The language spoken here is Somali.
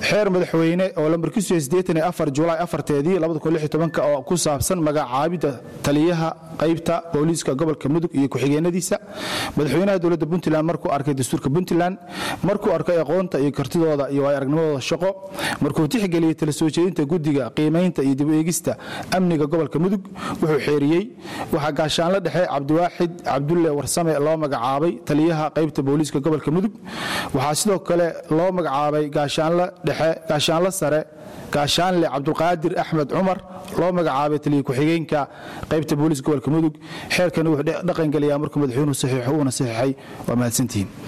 xeer madaxweyne oo lambarkiisu julaay afarteedii oo ku saabsan magacaabidda taliyaha qaybta booliiska gobolka mudug iyo ku-xigeenadiisa madaxweynaha dowladda puntland markuu arkay dastuurka puntland markuu arkay aqoonta iyo kartidooda iyo waay aragnimadooda shaqo markuu tixgeliyey tala soo jeedinta guddiga qiimaynta iyo dib eegista amniga gobolka mudug wuxuu xeeriyey waxaa gaashaanlo dhexe cabdiwaaxid cabdulle warsame loo magacaabay taliyaha qaybta booliiska gobolka mudug waxaa sidoo kale loo magacaabay gaashaanlo dhexe gaashaanlo sare gaashaanle cabdulqaadir axmed cumar loo magacaabay taliya ku-xigeenka qaybta booliiska gobolka mudug xeerkani wuxuu dhaqangeliyaa markuu madaxweynuhu saxiixo uuna saxiixay waa mahadsantihiin